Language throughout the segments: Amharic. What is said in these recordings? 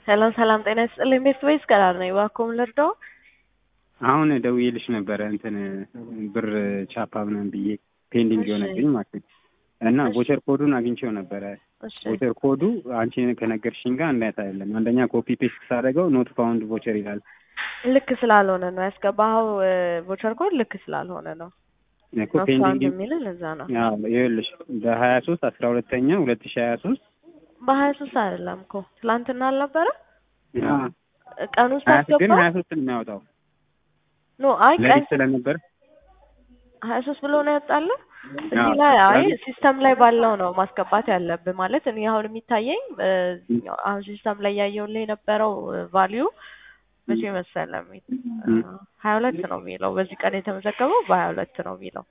ሰላም ሰላም፣ ጤና ይስጥልኝ። ቤት ወይስ ቀላል ነው? እባክዎ ምን ልርዳው? አሁን ደውዬልሽ ነበረ እንትን ብር ቻፓ ምናምን ብዬ ፔንዲንግ እሺ። የሆነብኝ ማለት ነው። እና እሺ። ቮቸር ኮዱን አግኝቼው ነበረ። እሺ ቮቸር ኮዱ አንቺ ከነገርሽኝ ጋር እንዳያት አይደለም። አንደኛ ኮፒ ፔስት ሳደርገው ኖት ፋውንድ ቮቸር ይላል። ልክ ስላልሆነ ነው ያስገባኸው። ቮቸር ኮድ ልክ ስላልሆነ ነው እኮ ፔንዲንግ ኖት የሚልን እዛ ነው። አዎ፣ ይኸውልሽ በሀያ ሶስት አስራ ሁለተኛ ሁለት ሺ ሀያ ሶስት በሀያ ሶስት አይደለም እኮ ትላንትና አልነበረ ቀን ውስጥ ሀያ ግን አስገባ ሀያ ሶስት ነው የሚያወጣው ኖ አይ ቀን ለሊት ስለነበር ሀያ ሶስት ብሎ ነው ያወጣልህ። እዚህ አዎ፣ ላይ አይ ስለዚህ- ሲስተም ላይ ባለው ነው ማስገባት ያለብህ። ማለት እኔ አሁን የሚታየኝ በዚህኛው አሁን ሲስተም ላይ ያየውልህ የነበረው ቫሊዩ መቼ መሰለህ የሚ- እም። ሀያ ሁለት ነው የሚለው በዚህ ቀን የተመዘገበው በሀያ ሁለት ነው የሚለው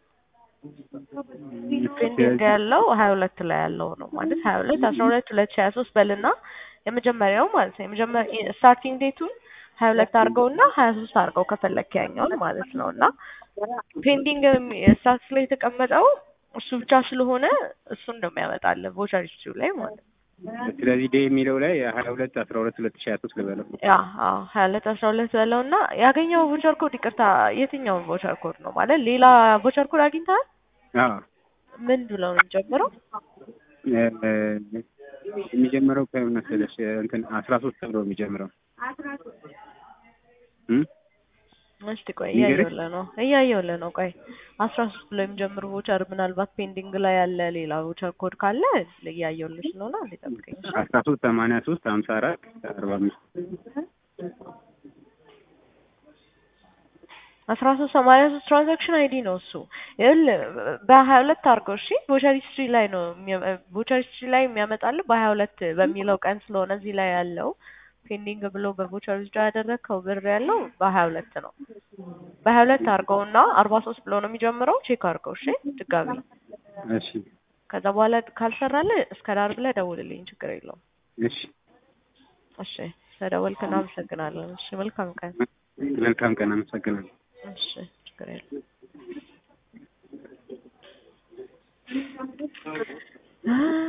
ፔንዲንግ ያለው ሀያ ሁለት ላይ ያለው ነው ማለት ሀያ ሁለት አስራ ሁለት ሁለት ሺህ ሀያ ሶስት በልና የመጀመሪያው ማለት ነው የመጀመሪያ ስታርቲንግ ዴቱን ሀያ ሁለት አድርገው እና ሀያ ሶስት አድርገው ከፈለክ ያኛውን ማለት ነው እና ፔንዲንግ ስታትስ ላይ የተቀመጠው እሱ ብቻ ስለሆነ እሱን ነው የሚያመጣልህ ቮቸር ሂስትሪው ላይ ማለት ነው። ስለዚህ ዴ የሚለው ላይ ሀያ ሁለት አስራ ሁለት ሁለት ሺ ሀያ ሶስት ልበለው ያ አዎ ሀያ ሁለት አስራ ሁለት በለው እና ያገኘው ቮቸር ኮድ ይቅርታ፣ የትኛውን ቮቸር ኮድ ነው ማለት ሌላ ቮቸር ኮድ አግኝተሃል? አዎ ምን ብለው ነው የሚጀምረው? እ፣ የሚጀምረው ከምን መሰለሽ እንትን አስራ ሶስት ተብሎ የሚጀምረው እም? እስቲ ቆይ ንገረኝ። እያየሁልህ ነው እያየሁልህ ነው። ቆይ አስራ ሶስት ብሎ የሚጀምር ቮቸር ምናልባት ፔንዲንግ ላይ ያለ ሌላ ቮቸር ኮድ ካለ እያየሁልህ ስለሆነ አንዴ ጠብቀኝ። እሺ? አስራ ሶስት ሰማንያ ሶስት ሀምሳ አራት አርባ አምስት አስራ ሶስት ሰማንያ ሶስት ትራንዛክሽን አይዲ ነው እሱ። ይኸውልህ በሀያ ሁለት አድርገው እሺ። ቮቸር ሂስትሪ ላይ ነው ቮቸር ሂስትሪ ላይ የሚያመጣልህ በሀያ ሁለት በሚለው ቀን ስለሆነ እዚህ ላይ ያለው ፔንዲንግ ብሎ በቮቸር ሂስትሪ ያደረግከው ብር ያለው በሀያ ሁለት ነው። በሀያ ሁለት አድርገውና አርባ ሶስት ብሎ ነው የሚጀምረው። ቼክ አድርገው እሺ ድጋሚ። እሺ ከዛ በኋላ ካልሰራልህ እስከ ዳር ብለህ ደውልልኝ፣ ችግር የለውም። እሺ እሺ ስለደወልክ እናመሰግናለን። እሺ መልካም ቀን። መልካም ቀን አመሰግናለሁ እሺ ችግር የለውም።